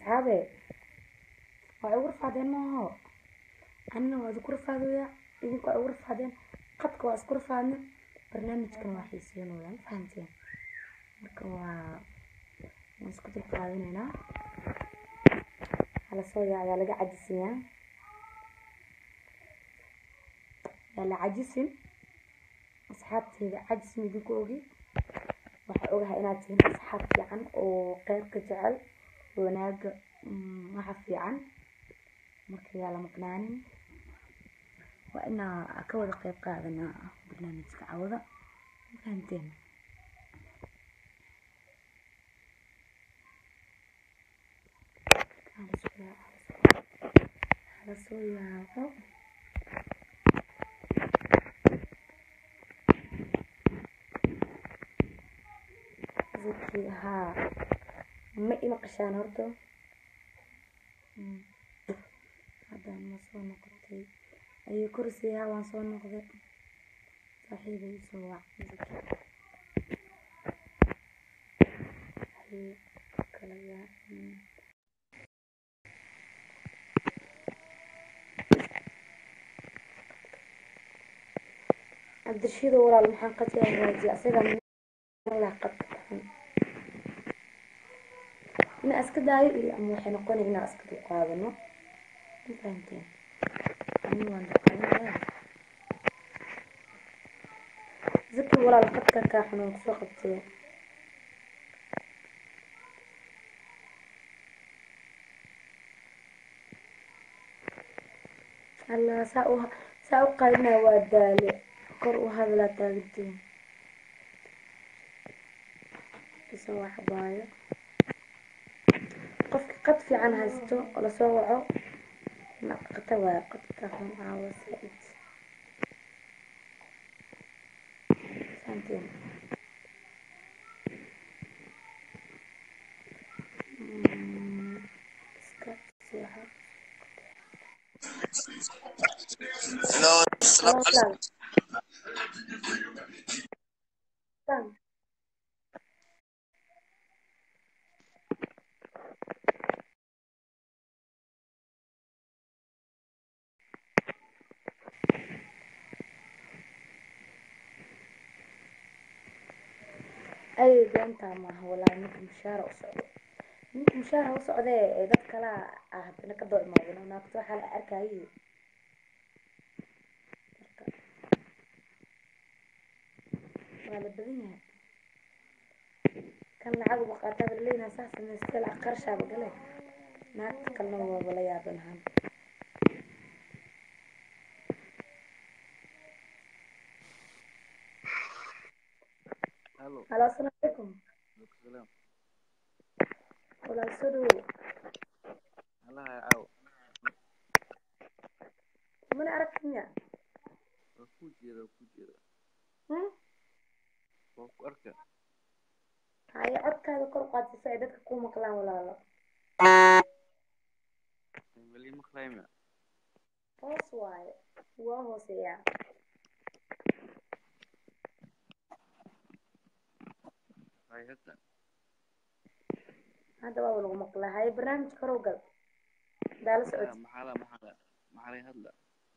asxaabe waa igu rafaadeen maaho anina waa idinku rafaadoya idinku waa igu rafaadeen qadka waa isku rafaadne barnaamijkan waa xiiseynoya ma fahamteen marka waa waan isku dulqaadanaynaa halasoo yaa ayaa laga cajisayaa yaa la cajisin asxaabteeda cajis midinku ogi waxaa ogahay inaad tihiin asxaab fiican oo qeybka jecel wanaaga waxa fiican marka yaa la maqnaanin waa inaa ka wada qeyb qaadanaa barnaamijka cawada ma fahamteen halasoo yaabo zaki haa ma ima qashaan horta haddaan ma soo noqotay ayay korsi haa waan soo noqday saaxiibay isoo wac zaki kala yaa cabdirashiido walaal maxaan qadka hagaajiya asaga lah qadka xun ina iska daayo iyo ama waxay noqonaya inaan iska dulqaadano ma fahamteen ani waan dulqaadanaya zaki walaal qadka kaa xun waan kusoo qabtay allah saa u saa u qaadinaa waa daale kor u hadlaa taagideen isoo waxbaayo qofki qad fiican haysto oo lasoo waco naqata waayo qadka xun caawa saaid fahamteen iska seexo Hello, Hello, walaal. Tan. ay beentaa maaha walaahi ninka mushaara u socdo ninka mushaara u socdee ee dad kala ah haddana ka doo imaadino naagto waxaa la arkayay marka waa la badan yahay kan lacag uba qaataa bala leeyahay saa samaystay lacag qarshaaba gale naagta kalena waaba la yaabanahan hello. halo asalaamu calaykum Salam. walaal soo dhawow Allah ya caaw. mana aragti miya Waa ku jeeda, waa ku jeeda. Hmm? Waa ku arka. haye codkaada kor u qaadsi si ay dadka kuu maqlaan walaalo Weli maqlayma. hoos waaye waa hooseeyaa Hay hadda. hadda waa lagu maqlaa haye barnaamijka horow gal daala Ah, socoti Maxaa la maxaa la maxaa la hadla.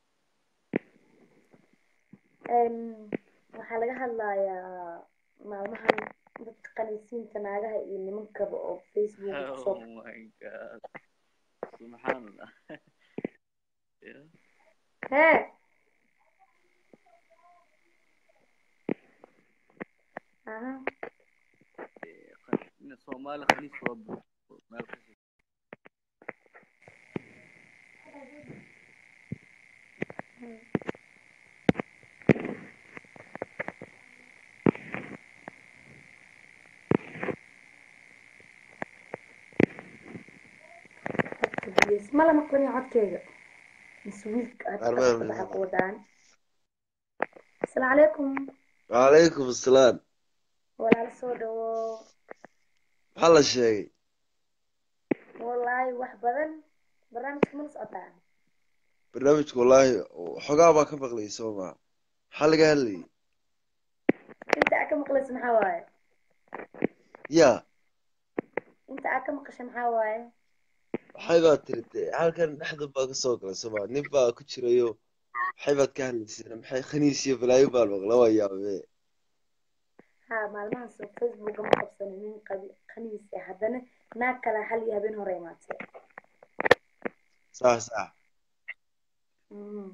Em, waxaa laga hadlayaa maalmahan dadka qaniisiinta naagaha iyo nimankaba oo facebook Oh kusoo my god. Subhanallah. Yeah. hee aha Eh, qan- ina Soomaali khaniis waa buuxo. Meel kasta. codka bilis ma la maqlanya codkeyga mise wiilka aad Arbe, ka arbe. waxa ku wadaan asalaamu calaykum وعليكم السلام walaal soo dhawo maxaa la sheegay wallaahi wax badan barnaamijka mana socotaa barnaamijka wallaahi xogaa baa ka maqlayay soo maa maxaa laga hadlayay inta aad ka maqlaysa maxaa waaye ya inta aad ka maqasha maxaa waaye waxay baad tiri dee halkan dhexda baa ka soo galay sooma nin baa ku jirayo waxay baad ka hadlayseen maxay khaniis iyo balaayo baa maqla waa yaabe ha maalmahaas oo facebooka ma qabsanin nin qabi khaniis ah haddana naag kale hal iyo habeen hore imaatay sax sax Mhm.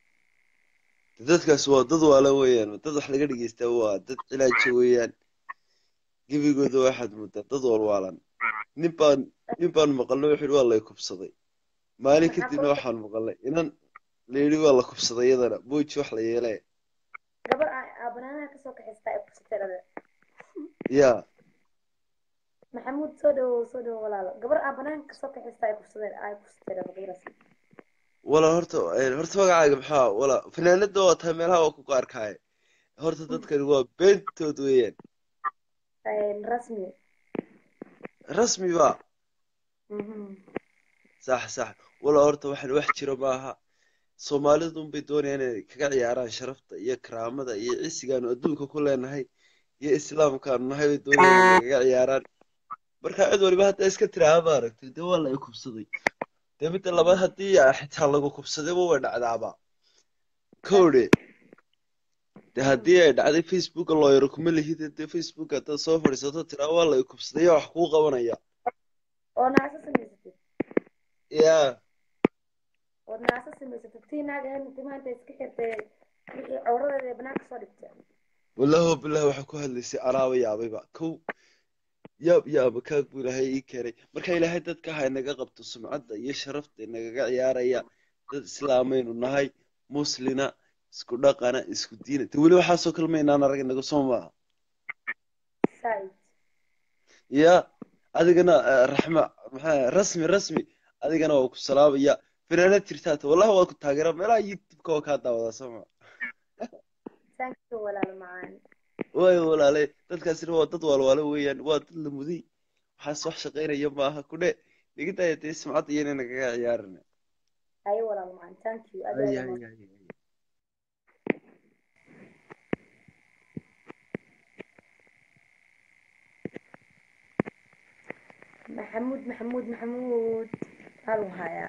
dadkaas waa dad waala weeyaan dad wax laga dhegeystaa waa dad cilaaja weeyaan gebigooda waxaad moodaa dad walwaalan nin baan nin baan maqalnay wuxuu yidhi waa lay kubsaday maalin Maxaa kadibna kuu- waxaan maqalnay inan la yidhi waa la kubsaday iyadana booji wax la yeelee gabar aa aa banaanaha kasoo kaxaystaa ay kubsatay dhade yaa maxamuud soo dhawow soo dhawow walaalo gabar aa banaanka kasoo kaxaystaa ay kubsadeen ay kubsatay dhade gabaraas walaa horta een, horta magacaaga maxaa walaa fanaanada waa tahay meelaha waa ku qaarkaaye horta dadkani waa beentood weeyaan rasmi rasmi ba Mhm. sax sax walaa horta waxaan wax jiro maaha soomaalidu unbay doonayaan inay kaga ciyaaraan sharafta iyo karaamada iyo cisigaanu adduunka ku leenahay iyo islaamkaanu nahay bay doonayaan inay kaga ciyaaraan marka cid waliba hadda iska tiraha maaragtay dee waa la i kubsaday dee midda labaad haddii xitaa lagu kubsadayba way dhacdaaba kowdhe dee haddii ay dhacday facebooka looyaro kuma lihid dee facebook haddaad soo fadhiisato tiraa waa la i kubsaday yaa wax kuu qabanaya oo naasa samaysatid yaa ood naasa samaysatid tii naag ahayd intimaa inta iska xirtay wixii cawradeeda ee banaanka soo dhigtay wallahi wa billahi waxaa ku hadlaysay anaaba yaabayba kow yaab yaaba kaag buu ilaahay ii keenay marka ilaahay dadka ha inaga qabto sumcadda iyo sharafta inagaga ciyaaraya dad islaamaynu nahay muslina isku dhaqana isku diina te weli waxaasoo kale maynaan arag inaga soo maaha saaid ya adigana eh, raxma maxaa rasmi rasmi adigana waa ku salaamaya fanaanad jirtaata wallahi waa ku taageera meelaha youtube-ka waa kaa daawadaa soo maa thank you walaalo macaan waayo walaale dadkaasina waa dad waalwaalo weeyaan waa dad la muday waxaas wax shaqaynaya maaha kudhe dhigidaya dee sumcadda iyo inay nagaga ciyaarina haye walaalo macaan thank you aad Ay, iyo aad ay, u ay, ay. maxamuud maxamuud maxamuud haluu hayaa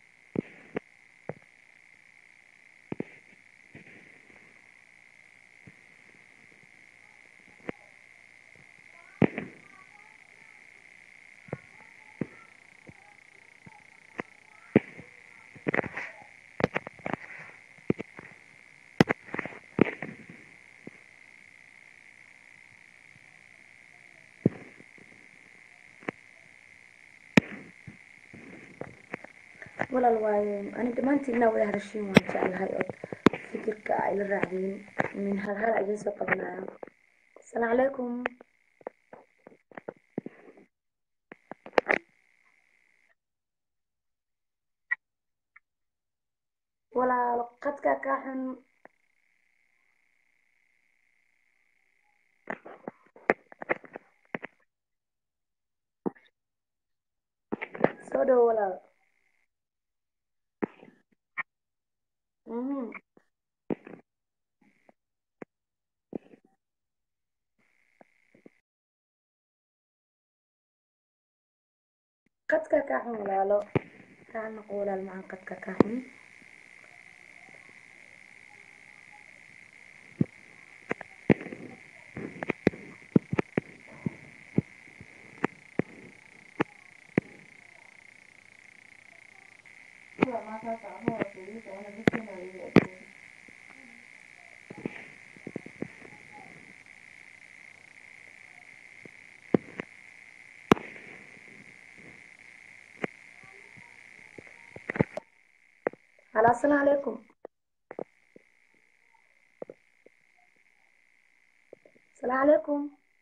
walaal waayo ani dhammaantiinna wada hadashiin waan jeclahay oo fikirka ay la raacdiin min hal hal idin soo qabanaya asalaamu calaykum walaal qadka kaa xun soo dhowo walaal Mhm. qadka kaa xun walaalo kaa noqo walaal macaan qadka kaa xun halo asalaamu calaykum asalaamu calaykum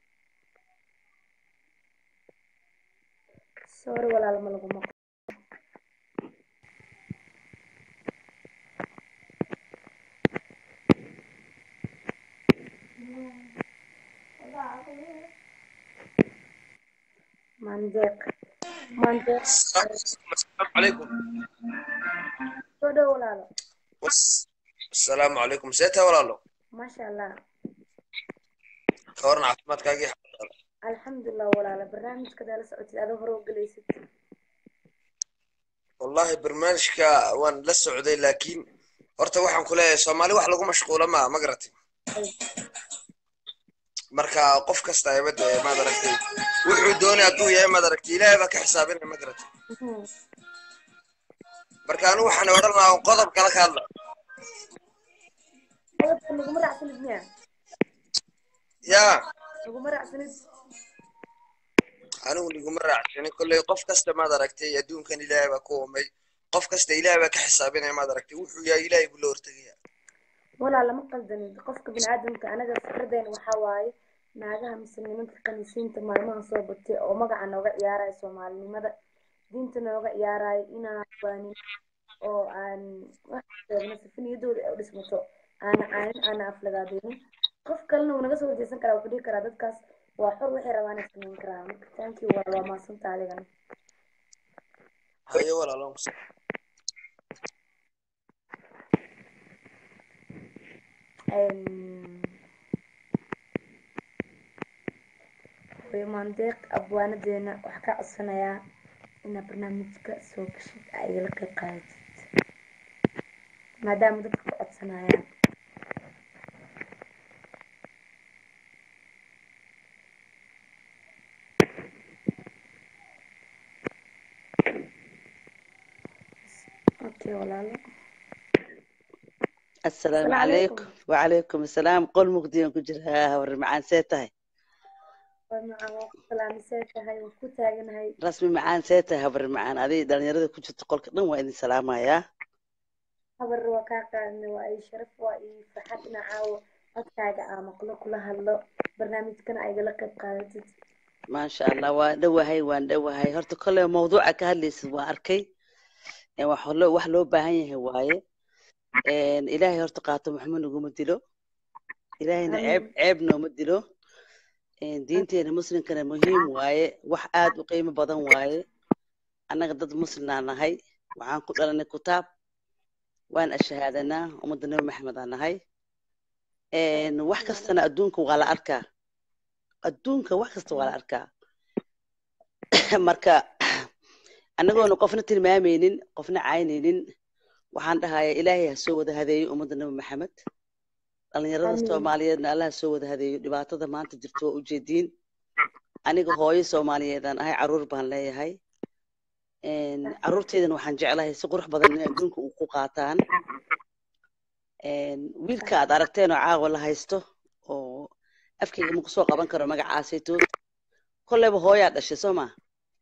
sorry walaal ma lagu maqlo mandeeq mandeeq السلام عليكم soo dhowo walaalo وس- السلام عليكم سيتها ولا لا maasha allah كورنا عفمات كاقي alxamdulilah walaalo barnaamijka daa la socotid adoo hore u gelaysid wallahi barnaamijka waan la socday laakiin horta waxaan ku leeyahay soomaali wax lagu mashquulo maa ma garatay marka qof kasta ayabada maad aragtay wuxuu doonay hadduu yahay maad aragtay ilaahay baa ka xisaabinaya ma garatay Mhm. marka anigu waxaan odhan lahaa qodob kala ka hadla Qodobka laguma raacsanid miya yaa laguma raacsanid anigu niguma raacsanin kolley qof kasta maad aragtay adduunkan ilaahay baa ku umay qof kasta ilaahay baa ka xisaabinaya maad aragtay wuxuu yahay ilaahay buu la hortegaya walaa lama qaldanin qofka biniaadamka anaga fikradeena waxaa waaye naagaha mise nimanka kaniisiinta maalmaha soo batay oo magaca nooga ciyaaraya soomaalinimada diinta nooga ciyaaraya inaan waanin oo aan wax sheegno sifa niyadooda ay u dhismato aana caanin aana aflagaadeynin qof kalena wuu naga soo horjeesan karaa wuxuu dhihi karaa dadkaas waa xor waxay rabaan ay samayn karaan marka thank you waa waa maasanta adigana haye walaalo hooyo maandeeq abwaanadeena waxaa ka codsanayaa inaad barnaamijka soo gashid aa igala qayb qaadatid maadaama dadka ka codsanayaan okay walaalo السلام السلام عليكم عليكم وعليكم السلام قول مقديون كجرها ور معان سيتهي waa macaan waa ku salaamisay tahay waan ku taaganahay رسمي معان سيتهي ور معان هذه دلنيرada ku jirta qolka dhan waa idin salaamaya habar waa kaa qaadnay waa ii sharaf waa ii farxad ina caawo codkaaga aa maqlo kula hadlo barnaamijkana aa igala qayb qaadatid ما شاء الله waan dhawahay waan dhawahay horta kole mawduuca ka hadlaysid waa arkay ee wax loo wax loo baahan yahay waaye een ilaahay horta qaato maxamed naguma dilo ilaahayna ceeb amiin ceeb nooma dilo een diinteena muslimkana muhiim waaye wax aad u qiimo badan waaye annaga dad muslimaa nahay waxaan ku dhalanay kitaab waan ashahaadanaa ummadda nabi maxamed aan nahay een wax kastana adduunka waa la arkaa adduunka wax kasta waa la arkaa marka annagoona qofna tilmaamaynin qofna caynaynin waxaan dhahayaa ilaahay ha soo wada hadeeyo ummadda nabi maxamed dhalinyarada amiin soomaaliyeedna allah ha soo wada hadeeyo dhibaatada maanta jirto waa ujeediin aniga hooyo soomaaliyeedaan ahay caruur baan leeyahay een caruurteydana waxaan jeclahay si qurux badan inay adduunka u ku qaataan een wiilka aad aragteen oo caawa la haysto oo afkayga ma kusoo qaban karo magacaasaytood kolleyba hooyaa dhashay soo ma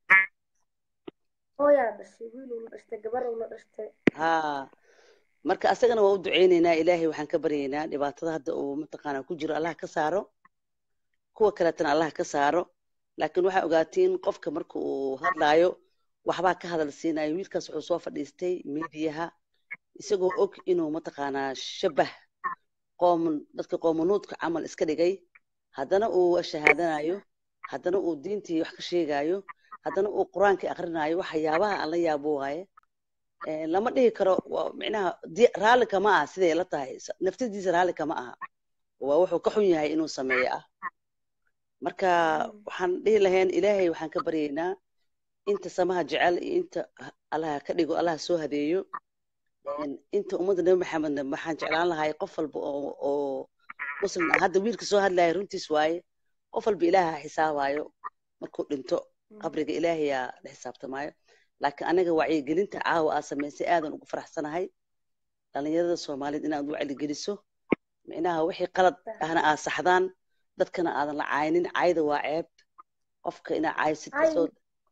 hooyaa dhashay wiil uu la dhashtay gabar uu la dhashtay haa marka asagana waa u duceyneynaa ilaahay waxaan ka baryaynaa dhibaatada hadda uu mataqaanaa ku jiro allah ka saaro kuwa kaleetana allah ka saaro laakiin waxaa ogaatiin qofka marka uu hadlaayo waxbaa ka hadal siinayo wiilkaas wuxuu soo fadhiistay miidiyaha isagoo og inuu mataqaanaa shabah qoom dadka qoomanuudka camal iska dhigay haddana uu shahaadanayo haddana uu diintii wax ka sheegayo haddana uu qur-aankii akhrinayo waxyaabaha aan la yaabo waaye Eh, lama dhihi karo waa micnaha di- raalli kama aha siday la tahay S- naftadiisa raalli kama aha waa wuxuu ka xun yahay inuu sameeyo ah marka amiin waxaan dhihi lahayn ilaahay waxaan ka baryaynaa inta samaha jecel iyo inta h- allaha ka dhigo allaha soo hadeeyo En inta ummadda nabi maxamedna waxaan jeclaan lahay qof walba oo oo muslim ah hadda wiilka soo hadlaya runtiis waaye qof walba ilaaha xisaabayo markuu dhinto qabriga ilaahayaa la xisaabtamaayo laakiin anaga wacyigelinta caawa aa samaysay aadan ugu faraxsanahay dhalinyarada soomaaliyeed inaad wacyigeliso micnaha wixii qalad ahna aad saxdaan dadkana aadan la caynin cayda waa ceeb qofka inaa caysid cay kasoo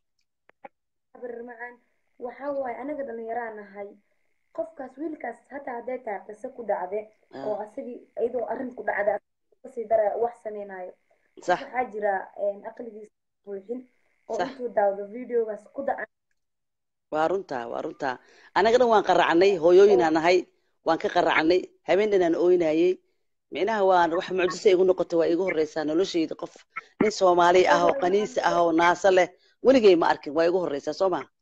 habar macaan waxaa waaye anaga dhalinyaraa nahay qofkaas wiilkaas hataa hadday tahay qiso ku dhacde oo ah, asagii iyadoo arrin ku dhacda kasii daraya wax samaynayo qof sax waxaa jira aqligiisa buuxin oo sax intuu daawdo videogaas ku da waa runtaa waa runtaa anaga dhan waan qaracnay hooyooyinaa nahay waan ka qaracnay habeen dhanaan ooynayey micnaha waan wax mucjisa igu noqotay waa igu horreysaa noloshayda qof nin soomaali ah oo qaniisi ah oo naaso leh weligay ma arkin waa igu horreysaa soo ma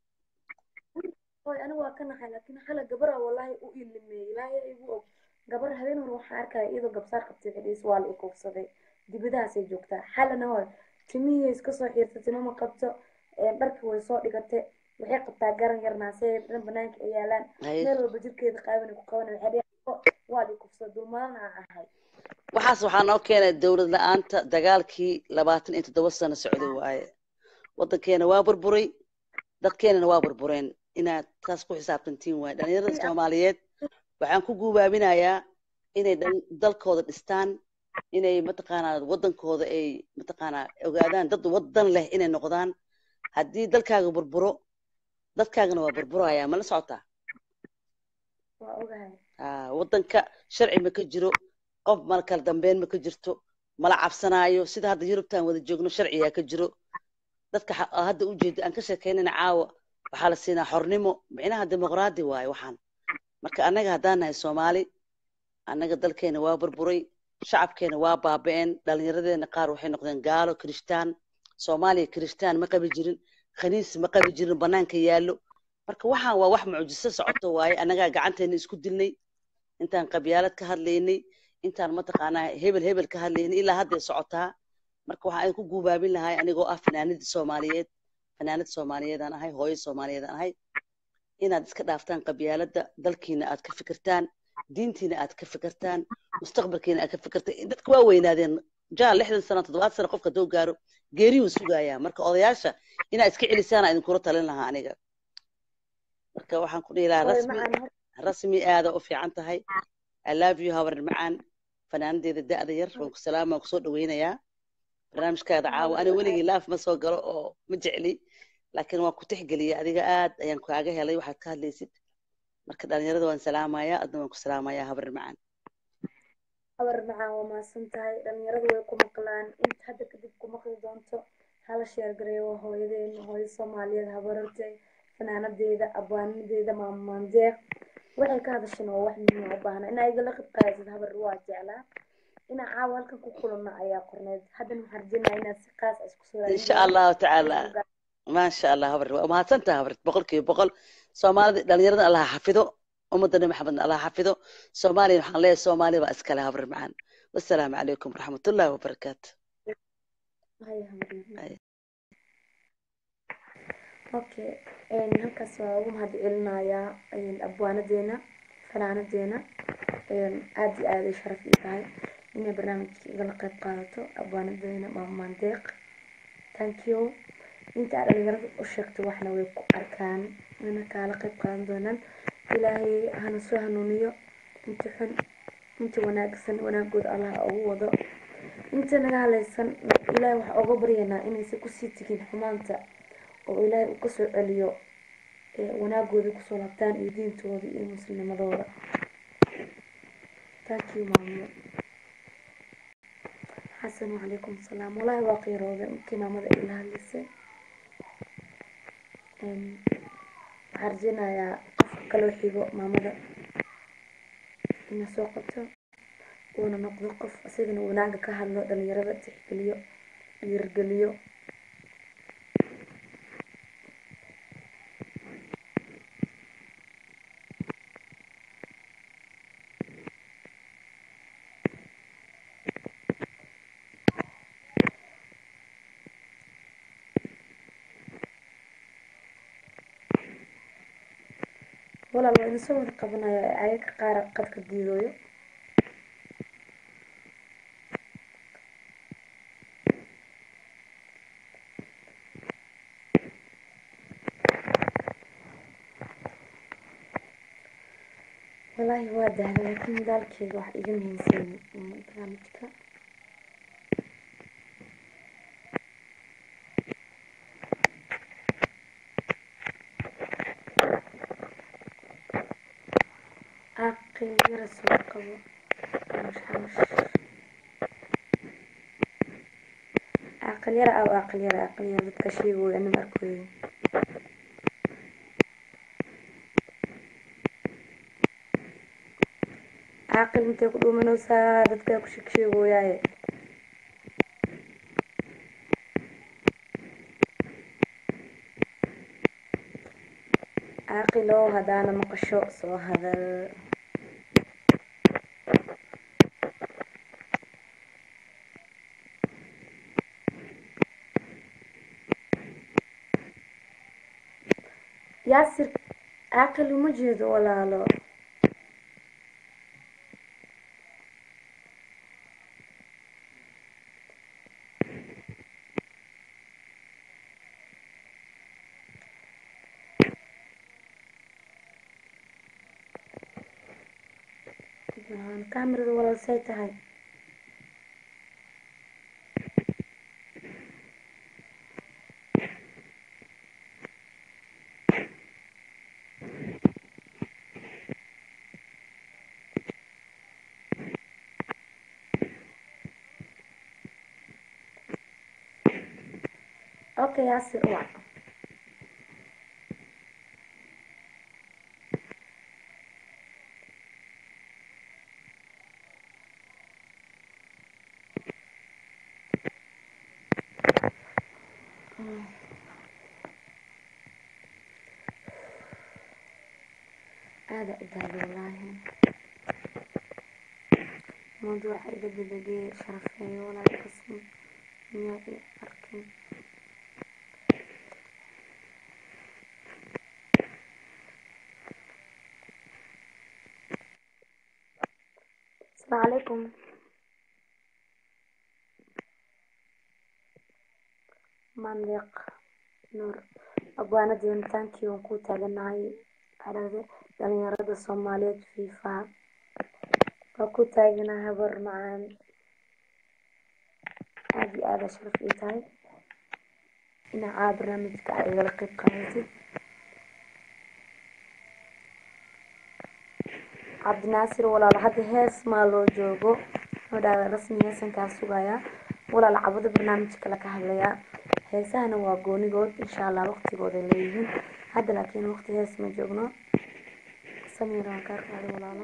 hoy anigu waa ka naxay laakiin xala gabara wallahi u ilimeeyey ilaahay igu og gabar habeen hore waxaan arkaya iyadoo gabsaar qabtay fadhiis waa la ikuufsaday dibadahaasay joogtaa xalana hoy timihii iska soo xiirtay tima ma qabto dharkii way soo dhigatay waxay qabtaa garan yarnaasee dhan banaanka ay yaalaan haye meel walba jirkeeda qaaban ku qaban waxay dheheen waa di kufsa dulmaalna ahay waxaas waxaa noo keenay dowlad la-aanta dagaalkii labaatan iyo toddoba sano socday waaye waddankeena waa burburay dadkeenana waa burbureen inaad taas ku xisaabtantiin waaye dhalinyarada soomaaliyeed waxaan ku guubaabinayaa inay dhan- dalkooda dhistaan inay mataqaanaa waddankooda ay mataqaanaa ogaadaan dad waddan leh inay noqdaan haddii dalkaaga burburo dadkaagana waa burburaya ma la socotaa waa ogahay Ah, waddanka sharci ma ka jiro qof mal kala dambeyn ma ka jirto mala cabsanaayo sida hadda yurubtaan wada joogno sharciyaa ka jiro dadka xa- aa hadda ujeeda aan ka sheekeynana caawa waxaa la siinaa xornimo micnaha dimuqraadi waaye waxaan marka annaga haddaan nahay soomaali annaga dalkeena waa burburay shacabkeena waa baaba'een dhallinyaradeena qaar waxay noqdeen gaalo kirishtaan soomaaliya kirishtaan ma qabi jirin khaniis ma qabi jirin bannaanka yaallo marka waxaan waa wax mucjiso socoto waaye annagaa gacanteena isku dilnay intaan qabyaalad ka hadlaynay intaan mataqaanaa hebel hebel ka hadlaynay ilaa hadday socotaa marka waxaan idinku guubaabin lahay anigoo ah fanaanadii soomaaliyeed fanaanad soomaaliyeedaan ahay hooyo soomaaliyeedaan ahay inaad iska dhaaftaan qabyaaladda dalkiina aad ka fikirtaan diintiina aad ka fikirtaan mustaqbalkiina aad ka fikirtaan dadka waa weynaadeen jaa lixdan sano toddobaad sano qofka hadduu gaaro geeriyuu sugayaa marka odayaasha inaad iska celisaana idinkula talin lahaa aniga marka waxaan ku dhihi lahaa hooy rasmi macaan hor rasmi aada u fiican tahay i love you habar macaan fanaanadeeda da'da yar waan ku salaama waan kusoo dhaweynayaa barnaamijkaada caawa ani weligii laaf ma soo galo oo ma jecli laakiin waan ku tixgeliyay adiga aad ayaan kaaga helay waxaad ka hadlaysid marka dhalinyarada waan salaamayaa adna waan ku salaamayaa habar macaan habar macaan waa mahadsan tahay dhalinyaradu way ku maqlaan inta hadda kadib ku maqli doonto hala sheergareeyo waa hooyadeena hooyo soomaaliyeed habarartay fanaanadeeda abwaanadeeda maamaandeeq waxay ka hadasheen waa wax muhiim u baahna inaa igala qeyb qaadasid habar waa jeclaa inaa caawa halkan ku kulanno ayaa qorneyd haddana waxaan rajaynayaa inaad si qaas ah isku soo insha allahu tacaala maasha allah habar waa mahadsantaha habar boqolkiiba boqol soomaalida dhalinyarada allah ha xafido ummadda nabi maxamedna allah ha xafido soomaaliya waxaan leeyahay soomaali baa iskale habar macaan wassalaamu calaykum waraxmatullahi wabarakaatu Hay habar Hay. okay een, halkaas waa ugu mahad celinayaa een, abwaanadeena fanaanadeena een, aad iyo aad ay sharaf ii tahay inay barnaamijka igala qayb qaadato abwaanadeena maamaan deeq thank you inta aad dhalinyarada u sheegto waxna way ku arkaan wayna kaala qayb qaadan doonaan ilaahay hana soo hanuuniyo inta xun inta wanaagsan wanaagooda allah ha ugu wado inta naga halaysan ilaahay waxaa uga baryaynaa inaysan kusii tegin xumaanta oo ilaahay uu kasoo celiyo ee wanaagooda kusoo laabtaan iyo diintooda iyo muslimnimadooda thank you maamo xasan wacalaykum salaam wallaahi waa qiirooday markii maamada ay la hadlaysay Een, waxaan rajaynayaa qofka kaloo xigo maamada ina soo qabto uuna noqdo qof isagana wanaaga ka hadlo dhalinyarada tixgeliyo dhiirgeliyo walaal waa idin soo wada qabanaya ee ayaga qaar qadka diidooyo wallaahi waa dahday laakiin daalkeyga wax iga muhiimsan mm, barnaamijka caaqil yara soo qabo xanush xanush caaqil yara aw caaqil yara caaqil yara dadka sheegooya anima arkooyin caaqil intay ku dhuumanaysaa dadkaa ku sheegsheegooyaaye caaqilow haddaana maqasho soo hadal yaasir aakal uma jeedo walaalo kaamirada walaal say tahay okay yaasir wac aada u daali wallaahi mawduuca iga bedegay sharafeeyo walaal qasmi miyaa i arkin asalaamu calaykum mandeeq nuur abwaanadeena taankii waan ku taaganahay aragde dhalinyarada soomaaliyeed fiifa waa ku taaganahay habar macaan aada iyo aada sharaf ii tahay dhinacaa barnaamijka aad igala qeyb qaadatid cabdinaasir walaal hadda hees maa loo joogo nodhaada rasmi heesan kaa sugayaa walaal cabado barnaamijka la ka hadlayaa heesahana waa goonigood insha allah waqtigooda leeyihiin hadda laakiin waqti hees ma joogno samiir waan kaa qaaday walaalo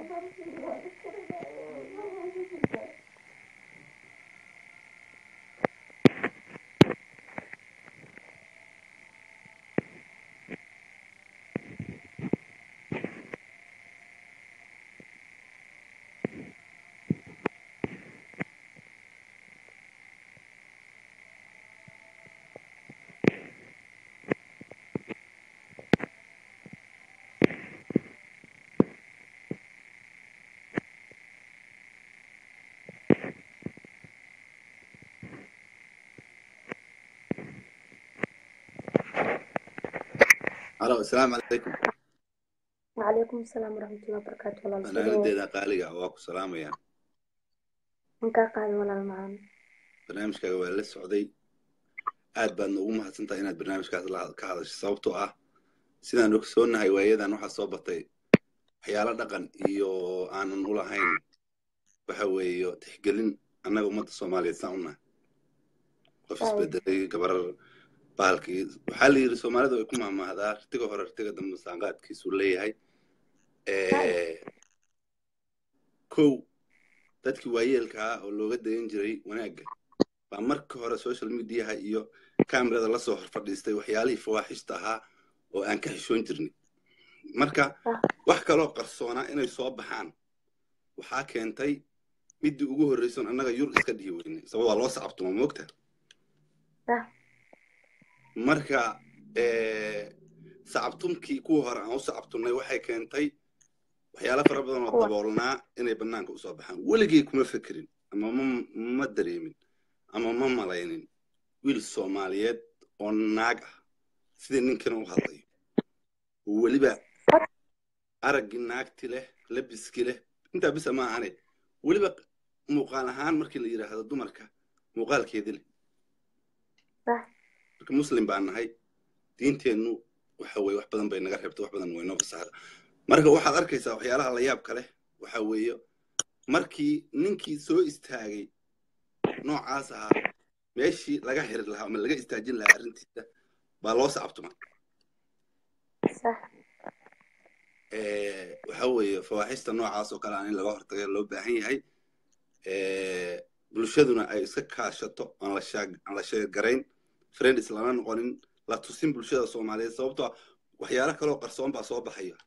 الو السلام عليكم وعليكم السلام ورحمة الله وبركاته walaal soo dhawow fanaanadeeda qaaliga waa ku salaamaya waan kaa qaaday walaal macaan barnaamijkaaga waa la socday aad baadna ugu mahadsantahay inaad barnaamijkaas la ka hadasho sababtoo ah sidaan ogsoonahay waayadan waxaa soo batay waxyaalo dhaqan iyo aanan u lahayn waxa weeye tixgelin annaga ummadda soomaaliyeed saan unahay qof Waaw. isbedelay gabarar bahalkii waxaa la yidhi soomaalidu ay ku mahmahdaa rtiga hore rtiga dambe saanqaadkiisuu leeyahay Eh, kow dadkii waayeelka ah oo looga dayan jiray wanaagga baa marka hore social mediaha iyo kamerada lasoo hor fadhiistay waxyaalihii fawaaxishta ahaa oo aan ka xishoon jirnay marka Ah. wax kaloo qarsoonaa inay soo baxaan waxaa keentay midii ugu horreyson annaga yur iska dhihi weynay sabab waa loo sacabtuma moogta Ah. marka eh, sacabtumkii kuwa hore aan u sacabtumnay waxay keentay waxyaalo fara badan oo Kuwa. daboolnaa inay bannaanka usoo baxaan weligay kuma fekerin ama ma ma dareemin ama ma malaynin wiil soomaaliyeed oo naag ah sidii ninkana u hadlayo oo weliba araggii naagti leh labiski leh intaa bisa ma ahane weliba muuqaal ahaan markii la yidhaahdo dumarka muuqaalkeedii leh Sax. marka muslim baan nahay diinteennu waxa weye wax badan bay naga reebta wax badan way noo fasaxda marka waxaad arkaysaa waxyaalaha la yaabka leh waxa weeye markii ninkii soo istaagay noocaas ahaa meeshii laga xiri lahaa ama laga istaajin lahaa arrintiisa baa loo sacabtuma sax Eh, waxa weeye fawaaxista noocaas oo kale aan in laga hortaga loo baahan yahay Eh, bulshaduna ay iska kaashato aan la shaag- aan la sheegarayn friends lana noqonin la tusin bulshada soomaaliyeed sababtoo ah waxyaalo kaloo qarsoon baa soo baxaya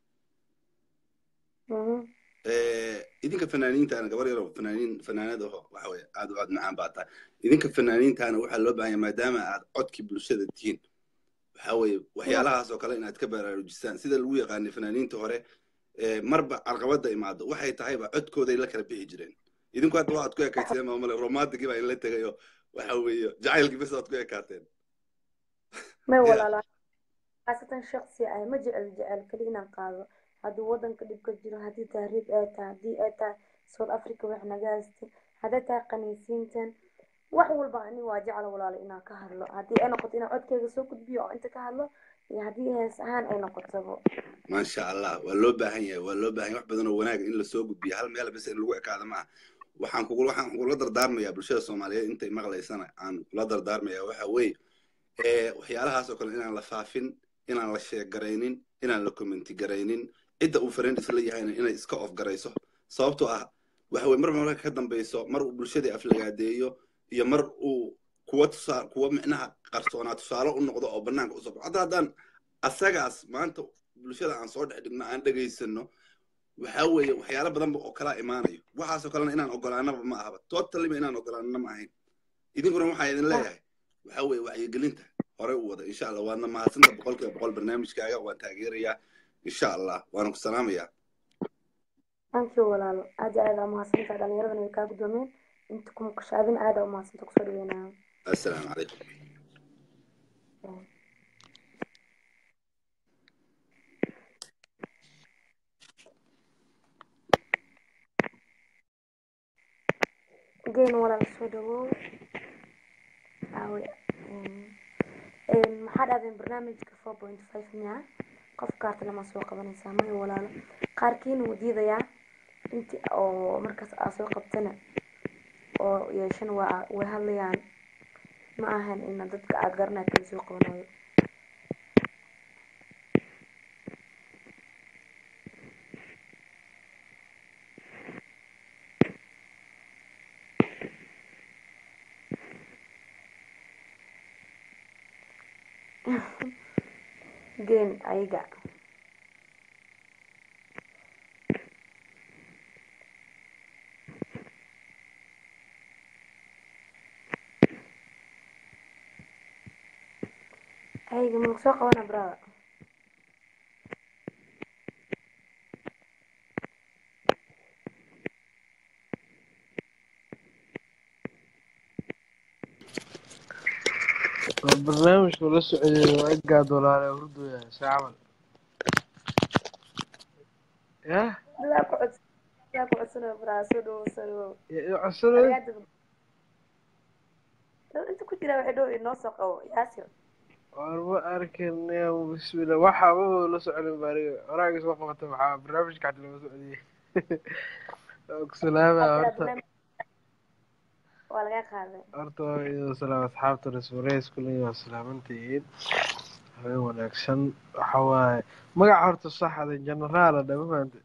Mhm. Eh, idinka fanaaniintaana gabar yaroo fanaaniin fanaanada oo waxa weye aad u aad macaan baa tahay idinka fanaaniintaana waxaa loo baahan yahay maadaama aad codkii bulshada tihiin waxa weeye waxyaalahaas oo kale inaad ka baraarujistaan sida lagu yaqaanay fanaaniinta hore ee marba carqabada imaado waxay tahayba codkooday la kala bixi jireen idinku hadda waxaad ku ekayteen maamale romantigii baa inla tegayo waxa weeye jacaylkii bes aad ku ekaateen may Ya. walaalo khaasatan shaksi ah ma jecel jecel keli inaan qaado hadduu wadanka dhib ka jiro haddii tahriib ay tahay haddii ay tahay south africa wax naga haystay hadday tahay qaniisiintan wax walba ani waa jecla walaalo inaan ka hadlo haddii ay noqoto inaan codkeyga soo gudbiyo oo inta ka hadlo iyo haddii hees ahaan ay noqotaba maasha allah waa loo baahan yahay waa loo baahan yahay wax badan oo wanaag in lasoo gudbiyo hal meel bes in lagu ekaado maaha waxaan kugu waxaan kugula dardaarmayaa bulshada soomaaliyeed intay maqlaysana aan kula dardaarmayaa waxa weeye ee waxyaalahaas oo kale inaan la faafin inaan la sheegaraynin inaan la commenti garaynin cidda uu friend isla yahayna inay iska off garayso sababtoo ah waxa weye mar marka ka dambayso mar uu bulshadii aflagaadeeyo iyo mar uu kuwa tusaa kuwa micnaha qarsoonaa tusaale u noqdo oo banaanka usoo baxo hadda haddaan asagaas maanta bulshada aan soo dhex dhigno aan dhegaysano waxa weeye waxyaalo badanba oo kalaa imaanayo waxaasoo kalena inaan ogolaanaba ma ahaba totaliba inaan ogolaanana ma ahayn idinkuna waxaa idin leeyahay waxa weeye wacyigelinta horey u wada insha allah waadna mahadsanta boqolkiiba boqol barnaamijkaaga waan taageerayaa insha allah waana ku salaamayaa thank you walaalo aad iyo aad aa umahadsantahay dhallinyaradan way kaa guddoomeen inta ku maqashaadin aad aa umahadsanta kusoo dhaweynaa assalaamu calaykum geen walaal soo dhawow aawe een, maxaa dhahdeen barnaamijka four point five miya qof kaarta lama soo qabanaysaa maya walaalo qaarkiina wuu diidayaa inti oo markaas aa soo qabtana oo yeeshana waa way hadlayaan ma ahan ina dadka aad garanaya kala soo qabanayo geen ayaga ayaga ma lagu soo qabana brada barnaamijka la socday waa gaad walaale hurdooya saa camal yah dadaa ku codsan dadaa ku codsanayo brada soo dhawow soo dhawow codsanay Arigaada dad inta ku jira waxay dhow inoo soo qabo yaasir waan ma arkin ya bismillah waxa maba la socon baariga waraaga soo qabata maxaa barnaamijka xata lama socdiyey waa ku salaama horta waa laga qaaday horta waa idin salaam asxaabta resmareys kulliin waa salaamantihiin habeen wanaagsan waxa waaye magaca horta saxda generaala dhama fahamte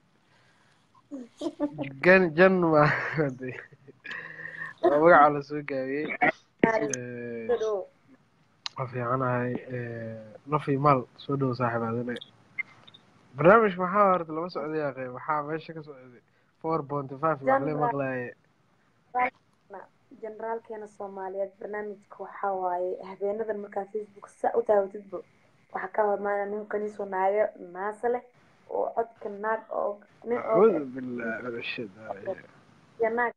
gan jan ma fahamte waa magaca la soo gaabiyey Eh, soo dhawow waa fiicanahay nafi maal soo dhow saaxiib adine barnaamijka maxaa horta lama socday aqe maxaa meesha ka socday four ponty five maxlee maqlaaye generaalkeena soomaaliyeed barnaamijka waxaa waaye habeenadan markaa facebook saa u taawatidba waxaa ka hormaana nin qaniisoo naago naasa leh oo codka naag oo nin oo acuudu billahi min ashaytaan iyo naag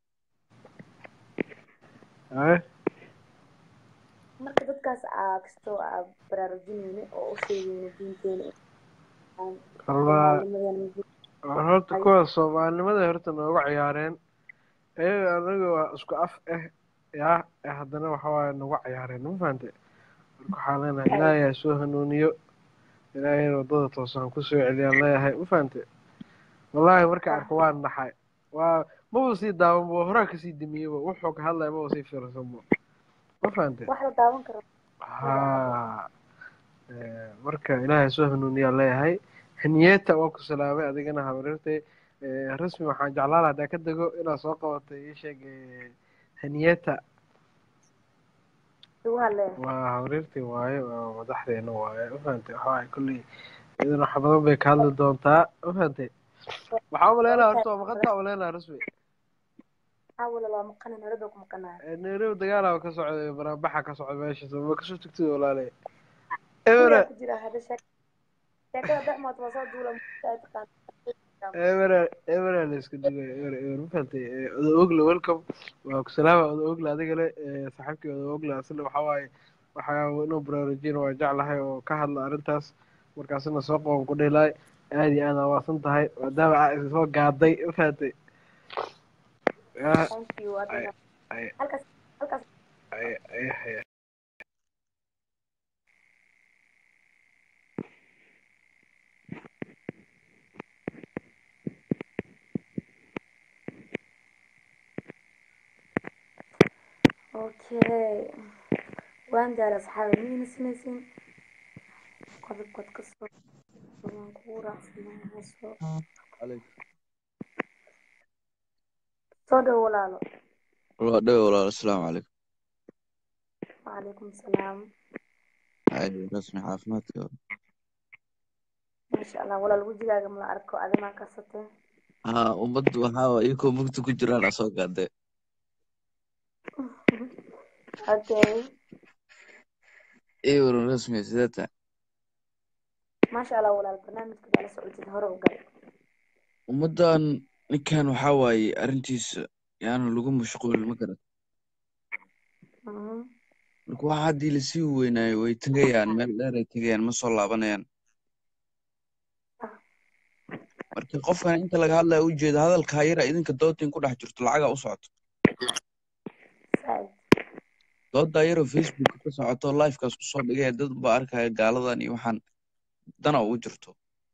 rajiim marka dadkaas aa kastoo aa baraarujinayna oo u sheegayna diinteena Wallaahi. Soomaalinimadeena war horta kuwa soomaalinimada horta nooga ciyaareen iyaga anaga waa isku af ah yaa ee haddana waxa waaye nagu ciyaareen ma fahante marka waxaan leenahay ilaahay ha soo hanuuniyo ilaahay wadada toosan kusoo celiyaan leeyahay ma fahante wallaahi marka arko waan naxay waa maba sii daawanba waa horaa kasii dimiyeba wuxuu ka hadlaya maba sii fiirsanbo ma fahante wax la daawan karo ha Eh, marka ilaahay soo hanuuniyaa leeyahay haniyeta waan ku salaamay adigana habarirtay Eh, rasmi waxaan jeclaan lahaa hadaa ka dego inaad soo qabatay ii sheeg eh, haniyeta igu hadleen waa habarirtay waaye waa madaxdeena waaye ma fahantay waxa waaye kolley idan wax badan bay ka hadli doontaa ma fahantay waxaa umaleynaa horta waa maqanta umaleynaa rasmi maxaa wala loo maqana noloda ku maqanaya Eh, nairobi dagaala ka socday banaanbaxa ka socda meesha ma kasoo tagtid walaale ebera ku jira hadda sheek sheekada dhexmood waa soo duula ay taqaan ebera ebera la isku dhigay ebera eber ma fahantay Eh, odo ogle welcome waa ku salaama odo ogle adigale eh, saaxiibkii odo ogle asna waxaa waaye waxaa inuu baraarujin waa jeclahay oo ka hadla arrintaas markaasina soo qoon ku dhilaay aad iyo aad aa waasan tahay maadaama aa isa soo gaaday ma fahantay Ah, thank you adina ay- halkaas halkaas ay- ay- ay- okay waan gaara asxaabi miyayna sinaysin qodobkood ka soo waan kugu raacsanahay soo soo dhow walaalo waa dhow walaal asalaamu calaykum wacalaykum salaam Ay, rasmi caafimaadka maasha allah walaal wejigaaga mala arko adimaa kasatee haa ummaddu waxaa waa iyakoo mugdi ku jiraan asoo gaadee okay ii waran rasmi sidee tahay maasha allah walaal barnaamijka baa la socotid hore u gal ummaddan ninkan waxaa waaye arrintiisa yaana lagu mashquulin ma garat Mhm. marka waxa haddii lasii weynaayo way tegayaan meel dheer ay tegayaan ma soo laabanayaan marka qofkan inta laga hadlaya u jeeda hadalkaa yara idinka doodin ku dhex jirto lacaga u socoto Saaid. doodaa yaroo facebook ka socoto livekaas kusoo dhigaya dad baa arkaya gaaladan iyo waxaan dana ugu jirto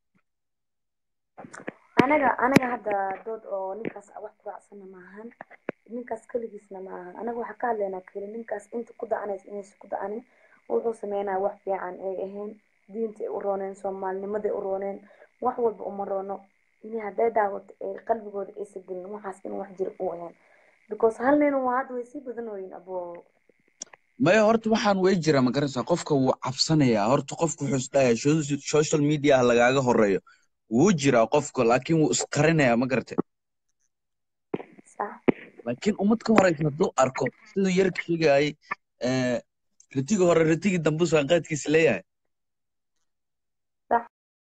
anaga anaga hadda dood oo ninkaas wax ku raacsana maahan ninkaas keligiisna maahan anaga waxaa ka hadlaynaa keli ninkaas inta ku da-anaysa inaysa ku da-anin wuxuu sameynaa wax fiican ay ahayn diintay u rooneen soomaalinimaday u rooneen wax walba uma roono inay hadday daawato ee qalbigooda aysa gelin waxaas in wax jira u ahayn because hal nin waa hadda way sii badanooyin abo maya horta waxaan way jira ma garanaysaa qofka wuu cabsanayaa horta qofku wuxuu isdhayaa so- social media ah lagaaga horeeyo wuu jiraa qofka laakiin wuu isqarinayaa ma garate sax laakiin ummad ka horeysa hadduu arko siduu yarka sheegayay eh, ritigii hore ritigii dambu saanqaadkiisa leeyahay sax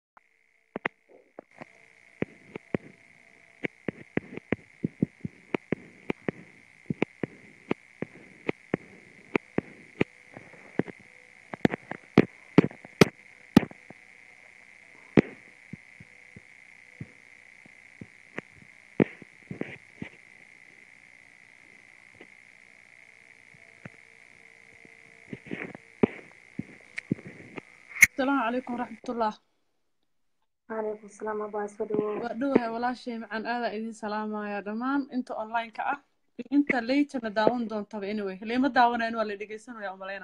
asalaamu calaykum waraxmatullah calaykum salaam abaa soo dhawow waa dhowahay walaashay macaan aadaa idin salaamaya dhammaan inta online-ka ah iyo inta laytana daawan doontaba anyway lama daawanayn waa la dhegeysanaya umaleyna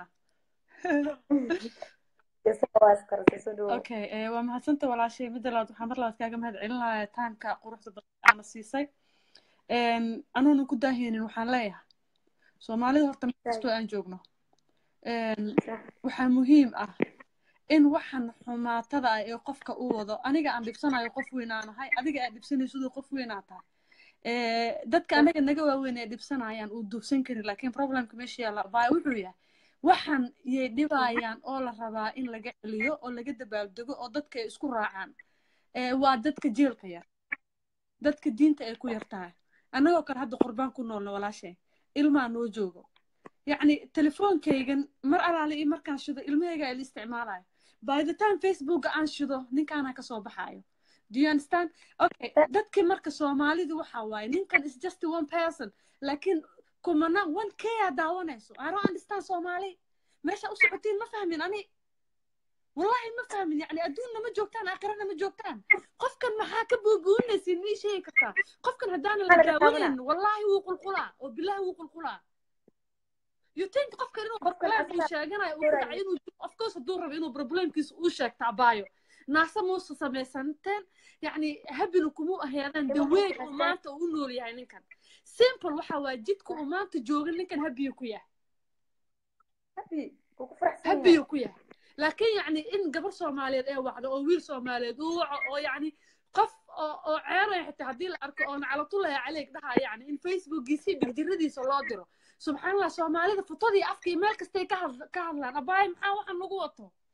isaga waa iskarasay soo dhawow okay eh, waa mahadsanta walaashay midda labaad waxaa mar labaad kaaga mahad celinaya taamka quruxda badan aana siisay anuuna ku daaheynin waxaan leeyahay soomaalida horta meel kastoo aan joogno Een, sax waxaa muhiim ah in waxan xumaatada ah ee qofka u wado aniga aan dhibsanayo qof weynaanahay adiga aad dhibsanaysidoo qof weynaa tahay Eh, dadka anaga naga waaweyn ee dhibsanayaan uu duufsan karin laakiin problemka meesha yaalla baa wuxuu yahay waxan yay dhibayaan oo la rabaa in laga celiyo oo laga dabaaldego oo dadka ay isku raacaan Eh, waa dadka jeelka yar dadka diinta ay ku yar tahay annagoo kale hadda qurbaan ku noolna walaashay ilmaa noo joogo yacni telefoonkaygan mar alaale iyo markaan shido ilmahayga ay la isticmaalayo by the time facebooka aan shido ninkaana ka soo baxaayo do you understand okay dadkii marka soomaalidu waxa waaye ninkan is just one person laakiin kumana one k aa daawanayso i don't understand soomaali meesha u socotiin ma fahmin ani wallahi ma fahmin yani adduunna ma joogtaan aakhirana ma joogtaan qofkan maxaa ka buubuunaysiin mii sheegi kartaa qofkan haddaana la Ana ka daawanan wallahi wuu qulqulaa oo bilahi wuu qulqulaa you think qofkan inuu Qofkan problem uu asaga- sheeganayo uu ku dhacay inuu of course hadduu rabo inuu problemkiisa uu sheegta abaayo naase muusa samaysanteen yacni habinu kumuu aheedaan the Ima way haysan. uu maanta u nool yahay ninkan simple waxa waaye jidka uu maanta jooga ninkan habiyu ku yahay happy wuu ku faraxsan yahay habiyu ku yahay laakiin yacni in gabar soomaaliyeed ee wacdo oo wiil soomaaliyeed uu waco oo yacni qof oo oo ceeraya xitaa haddii la arko oo naclatullahi caleyk dhahaa yacni in facebookiisa iyo bigjiradiisa loo diro subxaanallah soomaalida futadii afka iyo meel kastay ka hadl- ka hadlaan abaaye maxaa waxaan nagu wato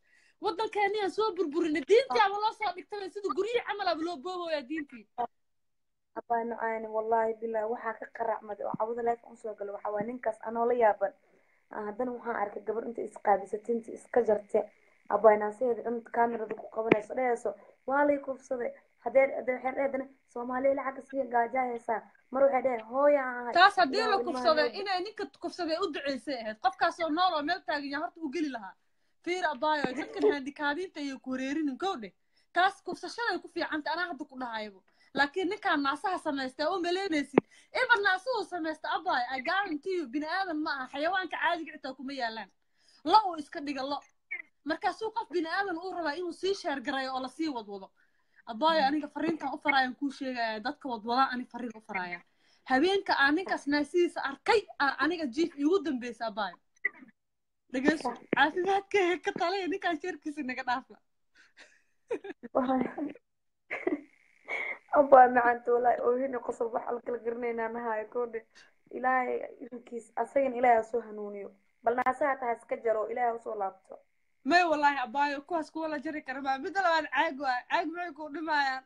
waddankeenniyaan soo burburinay diintii ama loo soo dhigtay sida guryihii camal aba loo boobooyaa diintii abaa nucaani wallaahi bilahi waxaa ka qaracmaday oo cawada leef un soo gala waxaa waaya ninkaas anoo la yaaban Ah, haddana waxaan arkay gabar inta isqaabisatay inta iska jarte abaa naasaheeda dhan kaamirada ku qabanayso dhehayso waa lay kufsaday hadee hadee waxay dhehedana soomaaliya lacagga siiya gaajaa haysaa mar waxay dheheen hooya aan ahay taas haddii ilaahu la ilmaha kufsaday noo inay ninka kufsaday u duceysay ahayd qofkaasoo nool oo meel taagan yaa horta u geli lahaa fiir abaayo dadkan handikaadiinta iyo ku wareerinin gowdhe taas kufsashaday ku fiicanta anaa hadda ku dhahaybo laakiin ninkaan naasaha samaystay oo malaynaysid iba naasuhu samaysta abaayo i guarantee you bini aadan ma aha xayawaanka caadiga xitaa kuma yaalaan lo uu iska dhiga lo markaasuu qof bini aadan uu rabaa inuu sii sheergarayo oo lasii wadwado abaayo aniga fariintan u faraayan kuu sheegaya dadka wadwadaa ani fariin u faraaya habeenka aan ninkaas naasihiisa arkay aa aniga jiif iigu dambeysa abaayo dhegeyso caafimaadkayga ka talaya ninkaan sheerkiisa naga dhaafa abaa macanta wallaahi oohina qosob wax alkala garanaynaa nahayo koodhe ilaahay irinkiis asagana ilaahay ha soo hanuuniyo bal naasaha taha iska jaro ilaahay ha usoo laabto may wallaahi abaayo kuwaas kuwa la jari kara maa midda labaad caag waay caag maxay kuu dhimayaan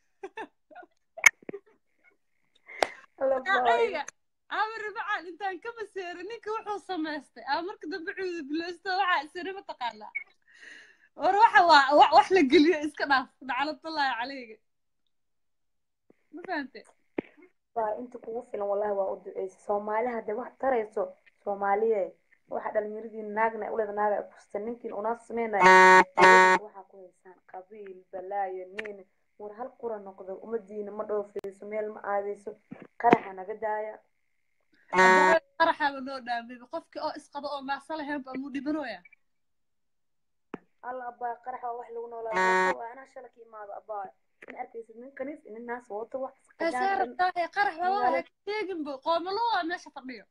alla baayo ayga amar macaan intaan ka maseeray ninka wuxuu samaystay aa marka dambe cuudu bilowsto waxaa isiri mataqaanaa war waxa waa wa- wax la geliyo iska dhaaf naclatullaahi caleyga ma fahante baa inta kugu filan wallahi waa u duceysa soomaali hadday wax tarayso soomaaliye waxa dhalinyaradii naagna uleeda naaga ay kustan ninkiin unaa sameynaya waxaa ku haysaan qabiil balaayo nin war hal qura noqdo ummadiina ma dhoofeyso meel ma aadeyso qaraxa naga daaya abaayo qaraxaaba noo dhaamay qofkii oo isqaba oo maasa lahaynba amuu dhibanooya alla abaa qarax waa wax lagu noolaa waa anaa shala ka imaado abaa in arkaysid nin kaniis nin naas wato wax asaa rabtaahe qarax baba ha sheeginbo qoomalo waa meesha fadhiyo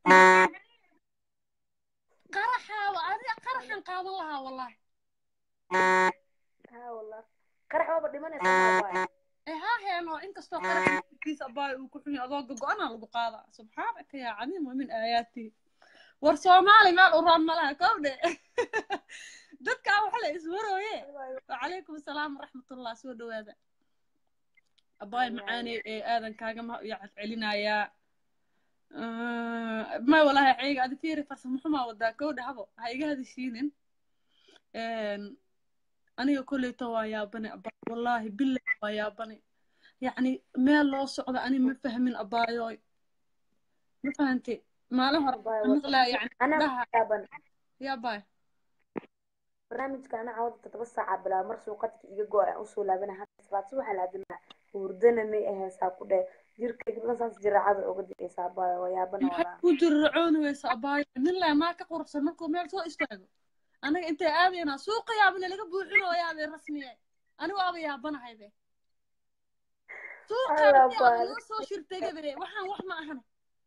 qaraxaaba aniga qaraxan qaadan lahaa wallahi ha wallah qarax waaba dhimanaysa abaa ee haa heeno inkastoo qaraxkiisa abaayo uu ku xun yahay adoo go-aanaa lagu qaadaa subxaanaka yaa cadiim wa min aayaatii war soomaali meel u roon malaha kowdhe dadkaa waxa la iswarooye wacalaykum asalaam waraxmatullah soo dhawaada abaayo macaani ee aadan kaaga ma yacad celinayaa may walahi ceega adi fiiri farsamo xumaa wadaa kowdhe habo ha iga hadishiinin aniga kolleyta waa yaabane abaa wallaahi billahi waa yaabane yacni meel loo socdo ani ma fahmin abaayoy ma fahante maalin hore maqlaa yani dhaha yaaban yaa baay barnaamijka ana cawada toddoba saaca bilaa mar suuqadka iga go aan usoo laabana hadda salaad subaxa la adilaa hurdana may ahaysaa ku dheh jirkayga dhan saas jiraacada uga dicaysaa abaayo waa yaabana maxay walaa ku jirracooni weysa abaayo nin leh maa ka quruxsan markuu meel soo istaago anaga intay aadaynaa suuqa yaabana laga buuxinooyaabay rasmiye anigu waaba yaabanahaybe suuqa Alla yaaba baal. loo soo shirtegabe waxaan wax ma ahan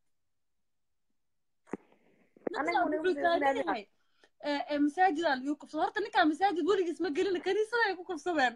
Anigu ninkaan nagu wuxuu taagan fiirsanayaa. yahay ee ee masaajidaa lagu kufsado horta ninkaan masaajid weligiis ma gelina kaniisada ay ku kufsadeen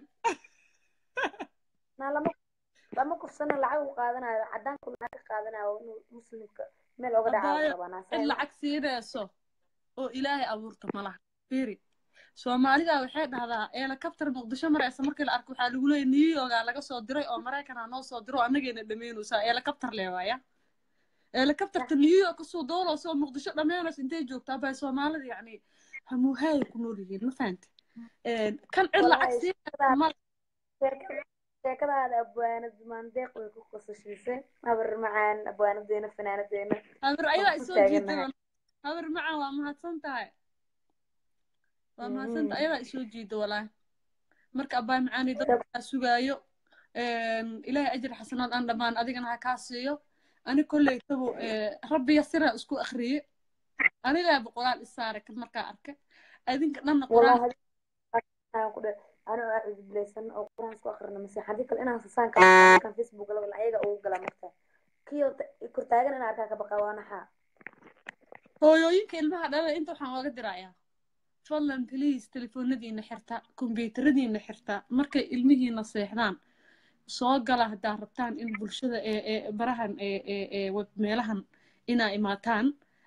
naa lama lama kufsana lacag u qaadanayo cadaanku lacag ka qaadanayo inuu muslimka meel oga dhacaa abaayo rabaa cid naasa lacag siinayso oo ilaahay abuurta malaha fiiri soomaalida waxay dhahdaa helicopter muqdisho maraysa markii la arko waxaa lagu leeyahay new yorka laga soo diray oo maraykanaa noo soo diro oo annagayna dhammaynaysaa helicopter leewaaya helicopterta new york kasoo dooloosa oo muqdisho dhammaynaysa intay joogtaa bay soomaalida yacni hamuuhaay ku nool yihiin ma fahante kan cid lacag Wallahi, siinaysa ma sheekadaada abwaanad maandeeq way ku qosashiisay habar macaan abwaanadeena fanaanadeena habar waan ayadaa ku isoo taaganahay jiida habar macaan waa mahadsan tahay waa mahadsan tahay ayadaa isoo jiida walaahi marka abbaa macaani dadkaa sugaayo ilaahay ajir xasanaad aan dhammaan adigana ha kaa siiyo ani kolley tabo rabbiya siraa isku akriye anigaa boqolaal isaaray kan markaa arka adinka dhanna quraan wallahi aan ku dhe anoo aa cudublaysan oo quraan isku akhrina mase haddii kale inaan sasaan kala markaan facebook la ayaga ugu gala marka kiyo kortaagan inaan arkaa ka baqa waa naxaa hooyooyinka ilmaha dhalada inta waxaan ooga dirayaa fadlan please telefoonadiina xirta kombiyuutaradiina xirta markay ilmihiina seexdaan soo gala haddaa rabtaan in bulshada ee ee barahan ee ee ee web meelahan inaa imaataan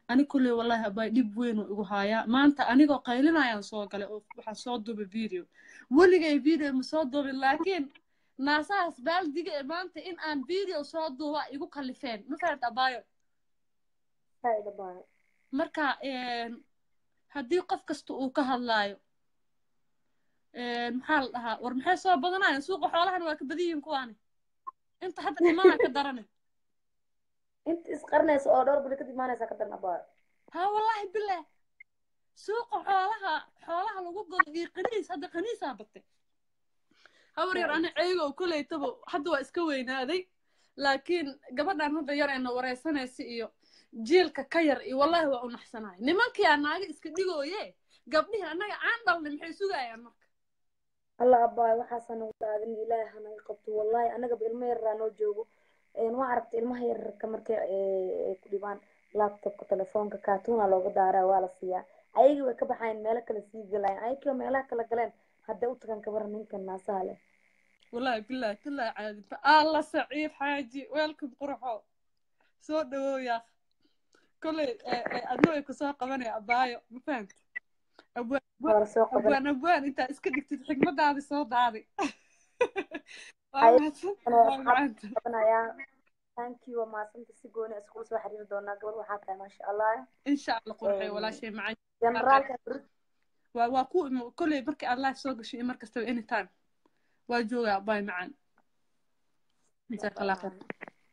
ani kulley wallahi abay dhib weyn uu igu haayaa maanta anigoo qaylinayaan soo galay oo waxaan soo duubay video weligay video ma soo duubin laakiin naasahaas baaldiga ee maanta in aan video soo duuba igu kallifeen ma fahamta abaayo Faaid abaayo. marka een, haddii qof kasta uu ka hadlaayo een, maxaa la dhahaa war maxay soo badanayaan suuqa xoolahana waa ka badan yihiin kuwaani inta hadda dhimanaa ka darane inta isqarnaysa oo dhowr bili kadib imaanaysa ka daran abaayo ها والله بالله سوق حولها حولها لو قد قنيس هذا قنيس هابته هور ير انا عيغو كلي تبو حد وا اسكا وينادي لكن gabadhan hadda yar ayna wareysanaysa iyo jiilka ka yar iyo wallahi waa u naxsanahay nimankii anaaga iska dhigooye gabdhihii annaga aan dhalnay maxay sugayaan marka allah abaayo waxaasaa nagu daadin ilaahay hanaga qabto wallahi anagaba ilmo yaraa noo joogo een waa aragtay ilmaha yararka markay ee, ay ku dhibaan laptopka telefoonka kaatuuna looga daaraa waa la siiyaa ayagii way ka baxayn meelo kale sii galayaan ayagii meelaha kala galeen hadday u tagaan kabara ninkan naasaha leh wallahi billahi billahi caadinta alla saciid xaaji weelkan qurxo soo dhawow yaa kolley adna way kusoo qabanaya abaayo ma fahanta abwaan waa la soo qaban abwaan abwaan intaa iska dhigtid xigmadaadi soo daadi waa Ay- mahadsan Anoo waa asxaab macanta qabanayaa thank you waa mahadsanta si gooni ah iskula soo xiriiri doonaa gabadh waxaa tahay maasha allah insha allah qurxay Een, walaashay macaan generaalka waa waa ku kolley markii aad live soo gasho iyo mar kastaba anytime waa joogaa abaay macaan jazaaka allah khayr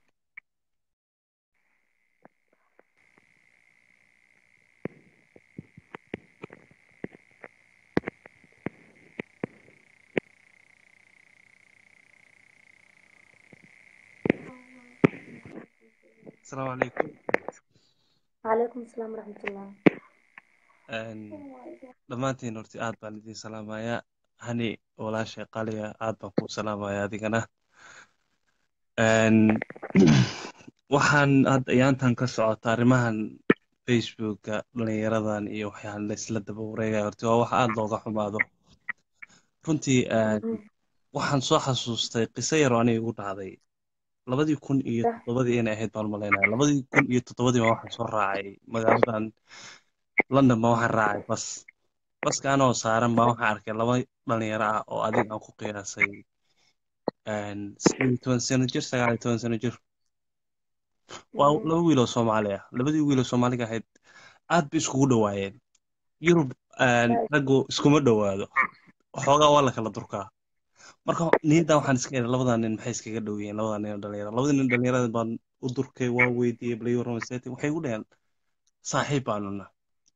asalaamu calaykum calaykum asalaam waraxmatullah Een, dhammaantiin horti aad baan idin salaamayaa hani walaashay qaliya aad baan kuu salaamayaa adigana Een, waxaan hadda ayaantan ka socota arrimahan facebooka dhalinyaradan iyo waxyaan laysla daba wareegaya horti waa wax aad looga xumaado runtii een, waxaan soo xasuustay qiso yar oo aniga igu dhacday labadii kun iyo toddobadii inay ahayd baan malaynaya labadii kun iyo toddobadii baa waxaan soo raacay magaaladan london baa waxaan raacay bas baska anoo saaran baa waxaan arkay laba dhalinyaro ah oo adiga aan ku qiyaasay een, sideed iyo toban sano jir sagaal iyo toban sano jir waa laba wiil oo soomaali ah labadii wiil oo soomaaliga ahayd aad bay iskugu dhowaayeen yurub een, raggu iskuma dhowaado waxoogaa waa la kala durkaa marka niyaddan waxaan iska idhi labadan nin maxay iskaga dhow yihiin labadan nin oo dhalinyaro labadii nin dhalinyarada baan u durkay waa weydiiyey bal warrama seeti waxay igu dhaheen saaxiib baanu nahay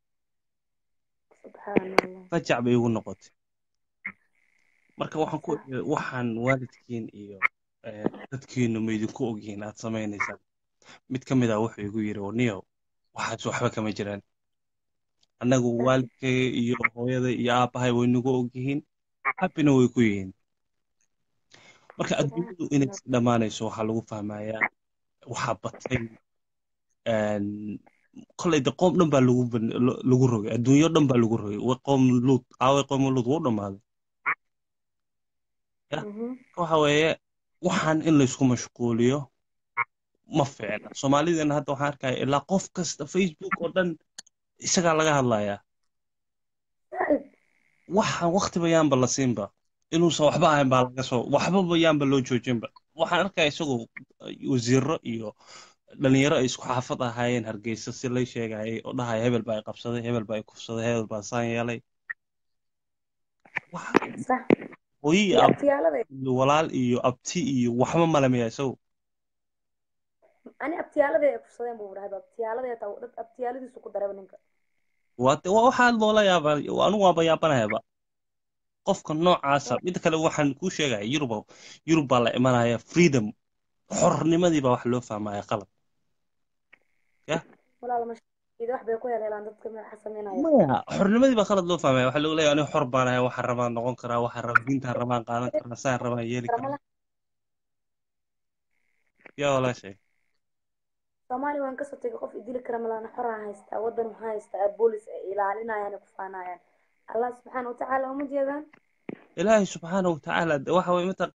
subxaan allah rajac bay igu noqotay marka waxaan ku iri waxaan waalidkiin iyo eh, dadkiinu ma idinku ogyihiin aad samaynaysaan mid ka mid ah wuxuu igu yidhi oo niyow waxaas waxba kama jiraan annagu waalidkay iyo hooyada iyo aabbahay way nagu ogyihiin happina way ku yihiin marka adduunyadu inay iska dhammaanayso waxaa lagu fahmayaa waxaa batay een, kolay de qoom dhan baa lagu ban- lo- lagu rogay adduunyo dhan baa lagu rogay wa qoom luud aaway qoom luud wuu dhammaaday ya waxa weeye waxaan in laysku mashquuliyo ma fiicna soomaalidana hadda waxaan arkaya ilaa qof kasta facebook oo dhan isagaa laga hadlayaa waxaan waqtiba yaanba la siinba inuusan waxba ahayn baa laga soo waxbaba yaanba loo joojinba waxaan arkaya isagoo wasiiro iyo dhalinyaro ay isku xaafad ahaayeen hargeysa si lay sheegayay oo dhahaya hebel baa i qabsaday hebel baa i kufsaday hebel baa saan yeelay wax sax hooyi iyo ab abtiyaalada iyo walaal iyo abti iyo waxba malamiya isagu ani abtiyaalada ay kufsadeen buu dhahay abtiyaalada taa dad abtiyaaladiisu ku daraba ninka waate waa waxaa loola yaabaa anigu waaba yaabanayaba qofka noocaasa mid kale waxaan kuu sheegaya yurub yurub baa la imanaya freedom xornimadii baa wax loo fahmaya qalab ya walaal mashaaido wax bay ku heleelaan dadka waxa sameynaya maya xornimadii baa qalad loo fahmaya waxaa loogu leeyahay aniga xor baan ahay waxaan rabaan noqon karaa waxaan raba diintaan rabaan qaadan karaa saan rabaan yeeli karaa yaa walaashay soomaaliya waan kasoo tegay qof idili kara malaana xoraa haystaa wadan waxaa haystaa boolis ay ilaalinayaan ay ku faanayaan allah subxaana watacaala uma jeedaan ilaahay subxaana watacaala de waxa weye mata